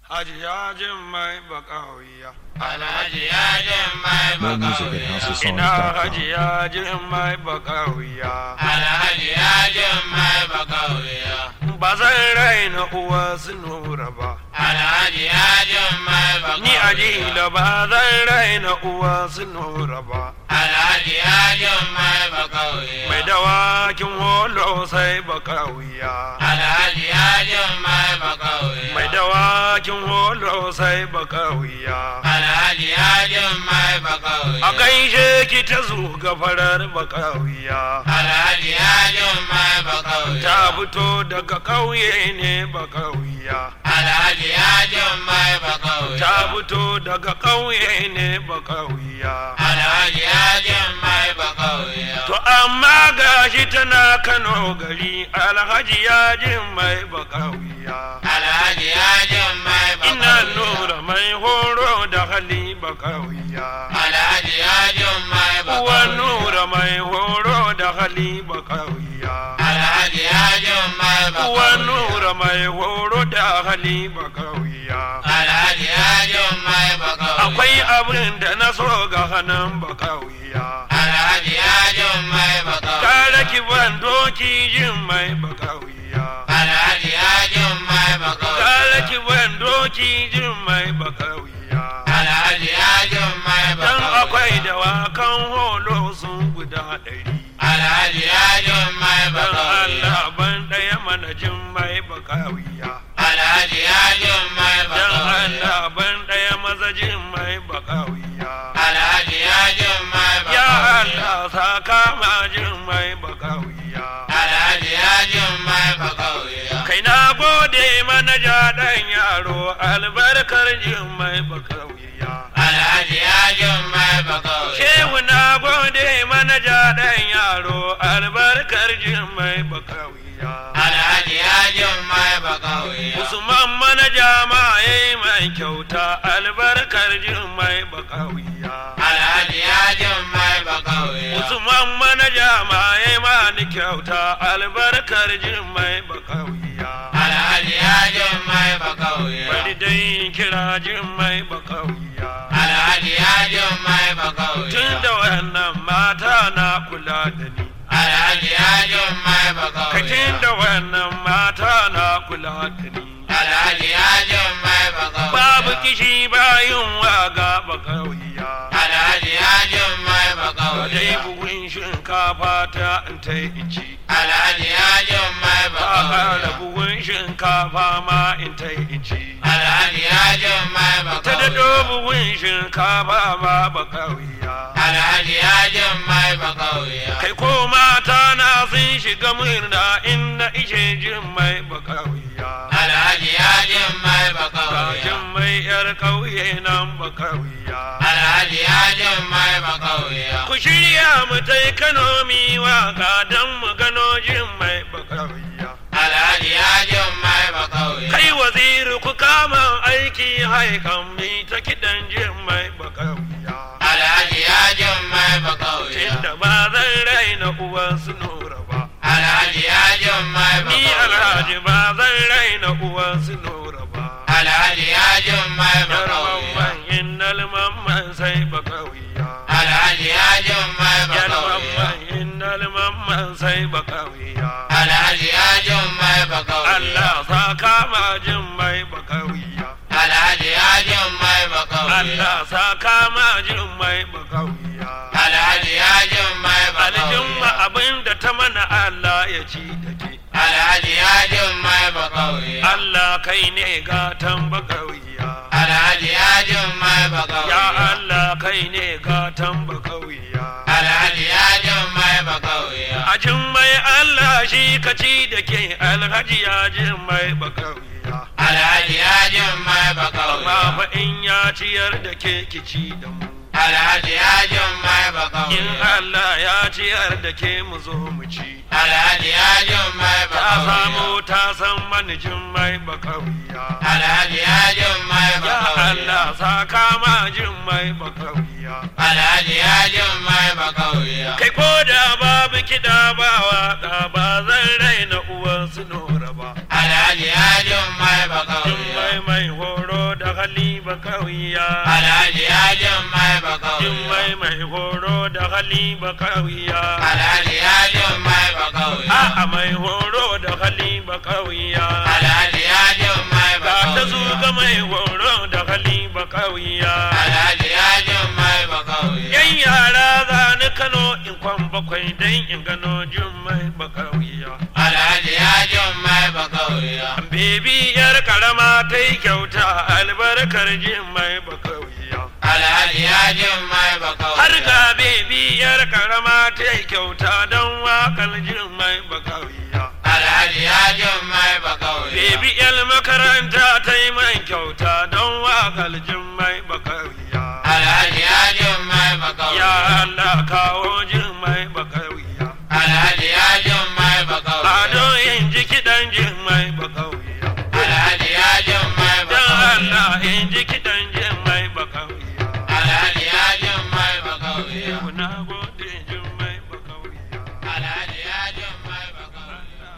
Hajiya jin mai bakawiya. Alhaji yajin mai More music at bakawiya. Ina houseofsongs.com. hajiya jin mai bakawiya. Alhaji yajin mai bakawiya. Ba zan raina uwa su nura ba. Alhaji yajin mai bakawiya. Ni ajila ba zan raina uwa su nura ba. Alhaji yajin mai bakawiya. Mai dawakin holo sai bakawiya. Alhaji yajin mai bakawiya. Mai dawakin holo sai bakawiya. Alhaji yajin mai bakawiya. A gaishe ki ta zuga farar bakawiya. Alhaji yajin mai bakawiya. Ta fito daga ƙauye ne bakawiya. Alhaji yajin mai bakawiya. Ta fito daga ƙauye ne bakawiya. Alhaji yajin mai bakawiya. To amma gashi tana Kano gari alhaji ya jin mai bakawiya. Alhaji yajin mai bakawiya. Ina nura mai horo da hali bakawiya. Alhaji yajin mai Uwa bakawiya. nura mai horo da hali bakawiya. Alhaji yajin mai Uwa bakawiya. nura mai horo da hali bakawiya. Alhaji yajin mai bakawiya. Akwai abin da na so ga hannun bakawiya. Alhaji yajin mai bakawiya. Kare ki ban doki jin mai bakawiya. Alhaji yajin mai bakawiya. Kare ki ban doki jin mai bakawiya. Alhaji yajin mai Dan bakawiya. akwai dawakan holo sun guda ɗari. Alhaji yajin mai Dan bakawiya. Allah ban ɗaya mana jin mai bakawiya. Alhaji yajin mai Dan bakawiya. Allah ban ɗaya maza jin mai bakawiya. Alhaji yajin mai Ya bakawiya. Allah saka ma jin mai bakawiya. Alhaji yajin mai bakawiya. Kai na gode manaja ɗan yaro albarkar jin mai bakawiya. Alhaji yajin mai bakawiya. Shehu na gode manaja ɗan yaro albarkar jin mai bakawiya. Alhaji yajin mai bakawiya. Usman manaja ma yayi mai kyauta albarkar jin mai bakawiya. Alhaji yajin mai bakawiya. Usman manaja ma yayi ma ni kyauta albarkar jin mai bakawiya. Alhaji yajin mai bakawiya. Bari dai kira jin mai bakawiya. Alhaji yajin mai bakawiya. Tun da wannan mata na kula da ni. Alhaji yajin mai Ka bakawiya. tun da wannan mata na kula da ni. Alhaji yajin mai bakawiya. Babu kishi bayin waga bakawiya. Alhaji yajin mai Ka dai bakawiya. buhun shinkafa ta in ta in ci. Alhaji yajin mai Ka ƙara bakawiya. buhun shinkafa ma in ta in ci. Alhaji yajin mai Ta daɗo bakawiya. buhun shinkafa ma bakawiya. Alhaji yajin mai bakawiya. Kai ko mata na sun shiga murna inda ishe jin mai bakawiya. Alhaji yajin mai bakawiya. Kajin mai yar ƙauye nan bakawiya. Alhaji yajin mai bakawiya. Ku shirya mu tai Kano mi waka don mu gano jin mai bakawiya. Alhaji yajin mai bakawiya. Kai waziri ku kama aiki haikan mi ta kiɗan jin mai bakawiya. Alhaji yajin mai bakawiya. Tunda ba zan raina uwan su nura ba. Alhaji yajin mai Ni bakawiya. alhaji ba zan raina uwan su nura ba. Alhaji yajin mai Yar bakawiya. mamman innal mamman sai bakawiya. Alhaji yajin mai Yar bakawiya. mamman innal mamman sai bakawiya. Alhaji yajin mai bakawiya. Allah sa kama jin mai bakawiya. Alhaji yajin mai bakawiya. Allah sa kama jin mai bakawiya. Alhaji yajin mai Aljin ma bakawiya. abin da ta mana Allah ya ci da ke. Alhaji yajin mai bakawiya. Allah kai ne gatan bakawiya. Alhaji yajin mai Ya bakawiya. Allah kai ne gatan bakawiya. Alhaji yajin mai bakawiya. A jin mai Allah shi ka ci da ke alhaji ya jin mai bakawiya. Alhaji yajin mai Amma bakawiya. fa in ya ciyar da ke ki ci da mu. Alhaji yajin mai In bakawiya. Allah ya ciyar da ke mu zo mu ci. Alhaji yajin mai Ta samu bakawiya. ta san manijin mai bakawiya. Alhaji yajin mai Ya bakawiya. Allah sa kama jin mai bakawiya. Alhaji yajin mai bakawiya. Kai ko da babu kiɗa ba waƙa ba zan raina uwan su nora ba. Alhaji yajin mai Jin bakawiya. mai mai horo bakawiya Alhaji yajin mai bakawiya. Jummai mai horo da hali bakawiya Alhaji yajin mai bakawiya. A'a mai horo da hali bakawiya Alhaji yajin mai Ga ta bakawiya. zuga mai horo da hali bakawiya Alhaji yajin mai bakawiya. Yan yara za ni Kano in kwan bakwai dan in gano jummai bakawiya Alhaji yajin mai bakawiya. Bebi yar karama ta yi kyauta albarkar jummai bakawiya Alhaji yajin mai bakawiya. Har ga bebi yar karama ta yi kyauta don wakar jummai bakawiya Alhaji yajin mai bakawiya. Bebi yar makaranta ta yi mai kyauta don wakar jummai bakawiya Alhaji yajin mai Ya bakawiya. Allah kawo jummai bakawiya Alhaji yajin mai bakawiya. Ado in ji kiɗan jummai bakawiya Alhaji yajin mai Dan bakawiya. Allah in ji kiɗan jummai bakawiya Alhaji yajin mai bakawiya. Yau na gode jummai bakawiya Alhaji yajin mai bakawiya.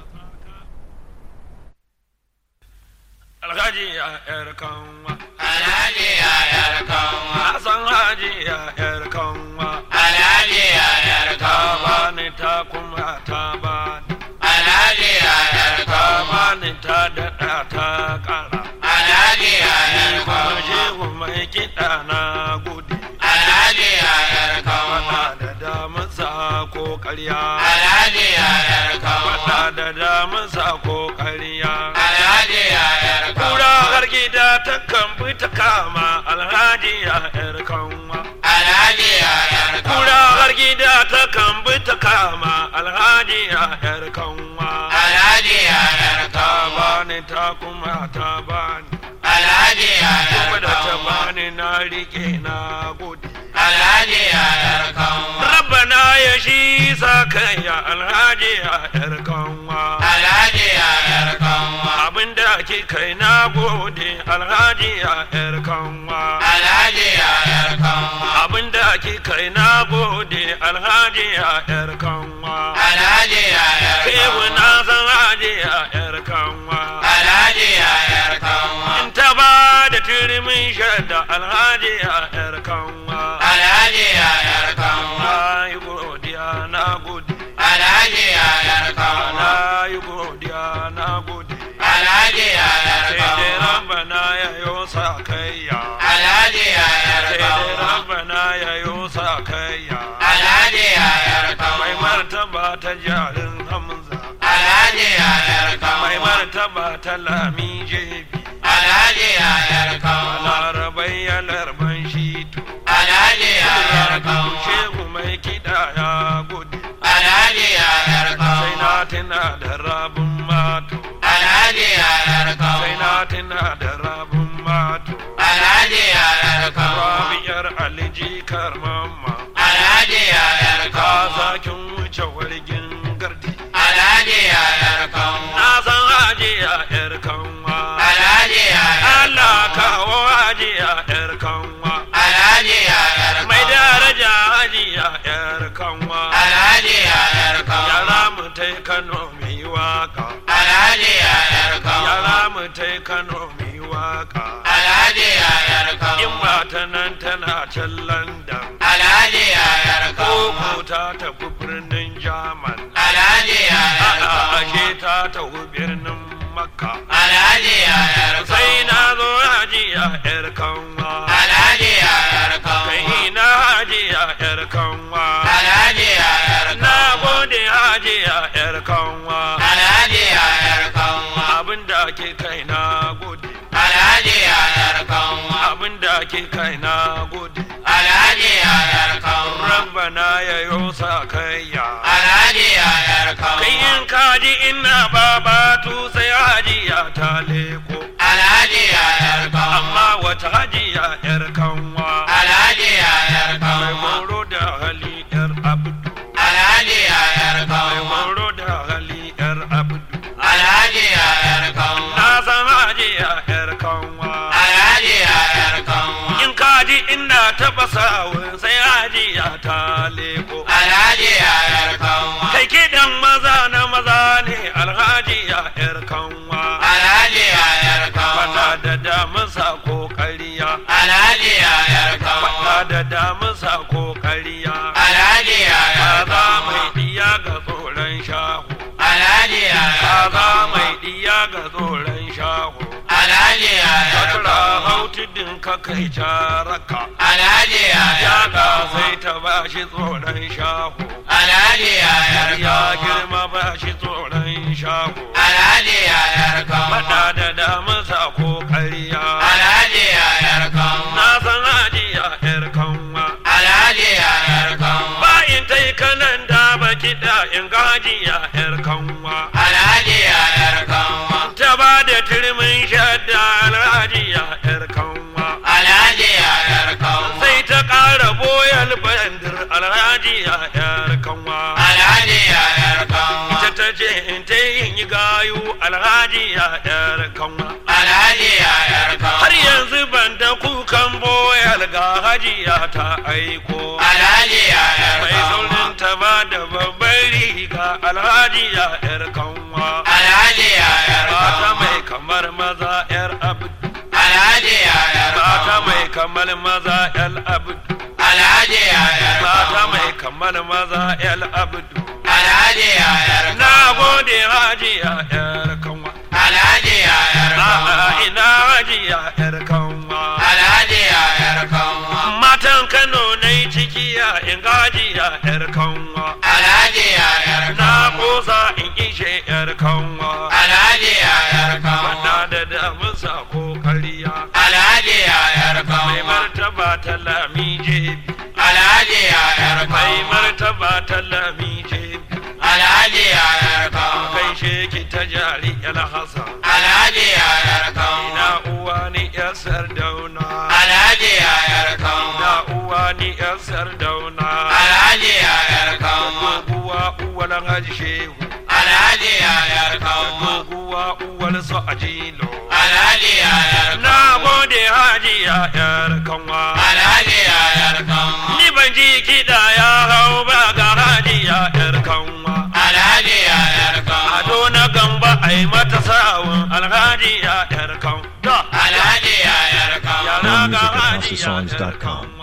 Alhaji ya ƴar kanwa Alhaji yayar kanwa. Na san haji ya ƴar kanwa Alhaji yayar Ta kanwa. bani ta kuma ta bani Alhaji yayar Ta kanwa. bani ta daɗa ta ƙara Alhaji yayar Ni kuma kanwa. shehu mai kiɗa na gode Alhaji yayar kanwa. Faɗa da damusa ko ƙarya Alhaji yayar kanwa. Faɗa da damusa ko ƙarya Alhaji yayar Kura kanwa. har gida ta kan bi ta kama alhaji ya ƴar kanwa Alhaji yayar Kura kanwa. har gida ta kan bi ta kama alhaji ya ƴar kanwa Alhaji yayar Ta kanwa. bani ta kuma ta bani Alhaji yayar Kuma da ta kanwa. bani na riƙe na gode Alhaji yayar kanwa. Rabbana ya shi sa kai ya alhaji ya ƴar kanwa Alhaji yayar kanwa. Abinda ke kai na gode alhaji ya ƴar kanwa Alhaji yayar kanwa. Abinda ke kai na gode alhaji ya ƴar kanwa Alhaji yayar Kewu kanwa. na san haji ya ƴar kanwa Alhaji yayar kanwa. In ta ba da turmin shadda alhaji ya ƴar kanwa Alhaji yayar kanwa. Na yi godiya na gode Alhaji yayar kanwa. Na yi godiya na gode Alhaji yayar Sai dai kanwa. rabbana ya yo sa kaiya Alhaji yayar Sai dai kanwa. rabbana ya yo sa kaiya Alhaji yayar Mai kanwa. martaba ta jarin Hamza Alhaji yayar Mai kanwa. martaba ta lami jebi Alhaji yayar kanwa. Larabai ya larban shitu Alhaji yayar kanwa. Shehu mai kiɗa ya gudu Alhaji yayar Sai kanwa. na tuna da rabin mato Alhaji yayar Sai na kanwa. tuna da rabin mato Alhaji yayar kanwa. Rabiyar aliji karmamma Alhaji yayar Ka kanwa. zakin wuce wargin gardi Alhaji yayar kanwa. Na san haji a ƴar kanwa Alhaji yayar Allah kanwa. kawo haji a ƴar kanwa Alhaji yayar Mai kanwa. daraja haji a ƴar kanwa Alhaji yayar kanwa. Yara mu tai Kano mai waka Alhaji yayar kanwa. Yara mu tai Kano mai waka Alhaji yayar In kanwa. ba ta nan tana can London Alhaji yayar kanwa. Koko ta tafi birnin Jaman Alhaji yayar A'a kanwa. ashe ta tafi birnin Makka Alhaji yayar Sai kanwa. na zo haji a ƴar kanwa Alhaji yayar kanwa. Kai na haji a ƴar kanwa Alhaji yayar Na kanwa. gode haji a ƴar kanwa Alhaji yayar kanwa. Abinda ke kai na gode Alhaji yayar kanwa. Abinda ke kai na gode Alhaji yayar kanwa. Rabbana ya yo sa kaiya Alhaji yayar kanwa. Kai in kaji ina babatu sai hajiya ta leko Alhaji yayar kanwa. Amma wata hajiya ƴar kanwa Alhaji yayar Mai kanwa. horo da hali ƴar abdu Alhaji yayar Mai kanwa. horo da hali ƴar abdu Alhaji yayar kanwa. Na san hajiya ƴar kanwa Alhaji yayar kanwa. In kaji ina taɓa sawun sai hajiya ta leko Alhaji yayar kanwa. Kai kiɗan maza na maza ne alhaji ya ƴar kanwa Alhaji yayar kanwa. Fata da damusa ko ƙarya Alhaji da damusa ko ƙarya Alhaji yayar kaza mai kanwa. diya ga tsoron shahu Alhaji yayar kaza mai kanwa. diya ga tsoron shahu Alhaji yayar Sakura kanwa. hautudin ka kai caraka Alhaji yayar ya ka sai kanwa. ta bashi tsoron shahu Alhaji yayar ya kanwa. girma bashi tsoron shahu Alhaji yayar kanwa. Faɗa da damusa ko ƙarya Alhaji yayar kanwa. na san hajiya ƴar kanwa Alhaji yayar kanwa. bayin ta yi kanan da ba kiɗa in ga hajiya ƴar kanwa Alhaji yayar kanwa. ta ba da turmin shadda alhajiya ƴar kanwa Alhaji yayar kanwa. sai ta ƙara boyal bandir alhajiya ƴar kanwa Alhaji yayar kanwa. ita ta ce in ta yi gayu alhajiya ƴar kanwa Alhaji yayar kanwa. har yanzu ban da kukan boyal ga hajiya ta aiko Alhaji yayar mai kanwa. saurin ta ba da babbar riga alhajiya ƴar kanwa Alhaji yayar mata kanwa. mai kamar maza ƴar abdu Alhaji yayar mata kanwa. mai kamar maza ƴar abdu Alhaji yayar mata kanwa. mai kamar maza ƴar abdu Alhaji yayar na kanwa. gode hajiya ƴar kanwa Alhaji yayar a'a kanwa. ina hajiya ƴar kanwa Alhaji yayar kanwa. matan kano na yi cikiya in gajiya ƴar kanwa Alhaji yayar na kanwa. kosa in ishe ƴar kanwa Alhaji yayar Faɗa kanwa. da damusa ko kariya Alhaji yayar mai kanwa. martaba ta lami jebi Alhaji yayar mai kanwa. martaba ta lami jebi Alhaji yayar kanwa. kai sheki ta jari el hasan Alhaji yayar kanwa. ina uwa ni yar sardauna Alhaji yayar kanwa. ina uwa ni yar sardauna Alhaji yayar kanwa. doguwa uwar haji shehu Alhaji yayar kanwa. doguwa uwar su ajilo Alhaji yayar na kanwa. gode haji ya yar kanwa Alhaji yayar kanwa. ni ban ji kiɗa ya hau ba ga haji ya yar kanwa Alhaji yayar kanwa. ado na gamba ai mata sawun alhaji ya yar kanwa Alhaji yayar kanwa. yara More ga music at haji ya yar HouseOfSongs.com. kanwa